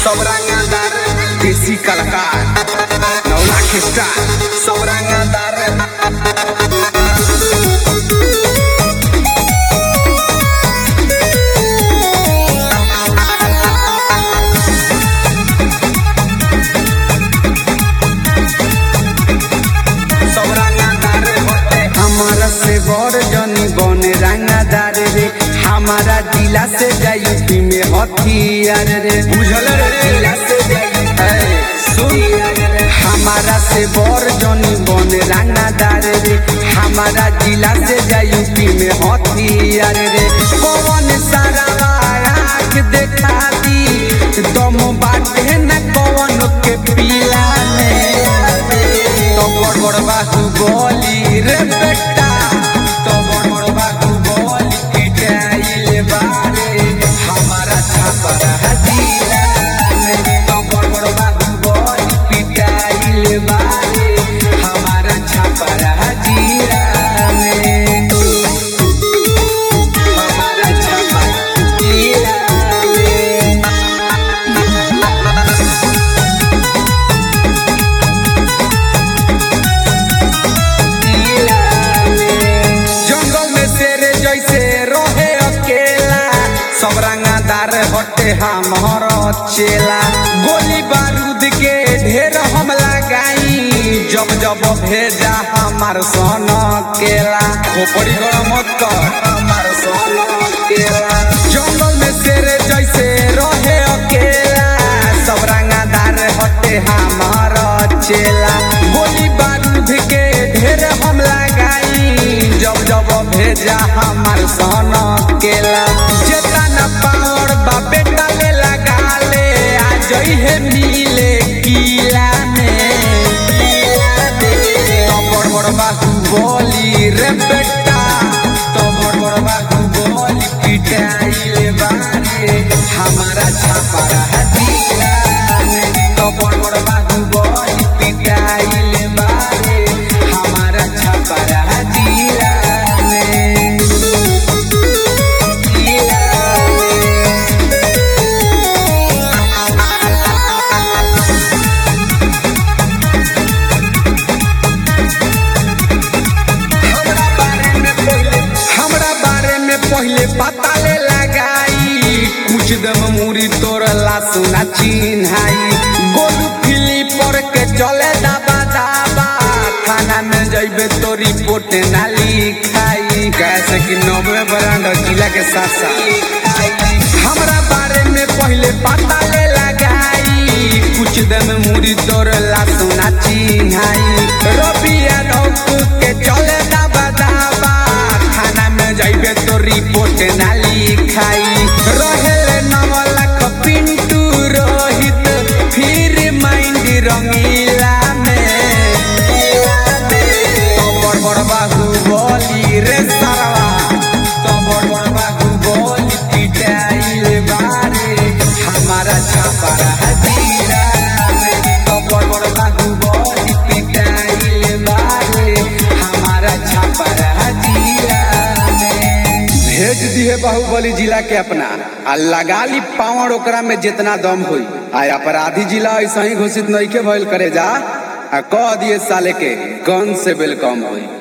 सब रंगदार देसी कलाकार नौ लाख स्टार सब रंगदार सब रंगदार होते हमारा से बड़ जनी बने रंगदार रे हमारा जिला से जायूपी में हथियार रे बुझल रे जिला से जाई सुन हमारा से बड़ जनी बने रंगदार रे हमारा जिला से जायूपी में हथियार रे कौन सारा आँख देखा दी दम बाटे न कौन के पीला में तो बड़ बड़ बाहु बोली रे बेटा तो बड़ बड़ बाहु बोली पिटाइल बारे हमारा छापर हजीरा तो बड़ बड़ बाहु बोली पिटाइल बारे हमारा छापर हजीरा हमारा छापर हजीरा जंगल में शेर जैसे रहे अकेला सब रंगादार हटे हमार चेला गोली बारूद के ढेर हम लगाई जब जब भेजा हमार सन केला खोपड़ी गरम मत कर हमार सन केला जंगल में शेर जैसे रहे अकेला सब रंगादार हटे हमार चेला गोली बारूद के ढेर हम लगाई जब जब भेजा हमार सन केला जेतना पावर बा बेटा ले लगा ले आ जइहे मिले किला में तो बड़ बड़ बाहु बोली रे बेटा तो बड़ बड़ बाहु बोली पिटाइले बारे हमारा छापा हजीरा तो बड़ बड़ बाहु बोली पिटाइले बारे हमारा छापा हजीरा हमरा बारे में पहिले हमरा बारे में पहिले पता ले लगाई कुछ दम मुरी तोरला सुना चिन्हाई गोलू फिली पर के चले दाबा दाबा थाना में जइबे तो रिपोर्ट ना लिखाई कैसे कि नब्बे ब्रांड जिला के साथ साथ हमरा बारे में पहिले पता ले लगाई कुछ दिन मुरी तोरला सुना चिन्हाई रबिया नौकू के चले दाबा दाबा खाना में जाइबे तो रिपोर्ट ना लिखाई रहेले नव लाख पिंटू रोहित फिर माइंड रंगीला में तो बड़ बड़ बाहु बोली रे सरवा तो बड़ बड़ बाहु बोली पिटाइल बारे हमारा छापा हजीरा तो बड़ बड़ बाहु बोली पिटाइल बारे हमारा छापा हजीरा भेज दिए बाहुबली जिला के अपना आ लगा ली पावर ओकरा में जितना दम होई आ अपराधी जिला ऐसा ही घोषित नहीं के भइल करे जा आ कह दिए साले के गन से वेलकम होई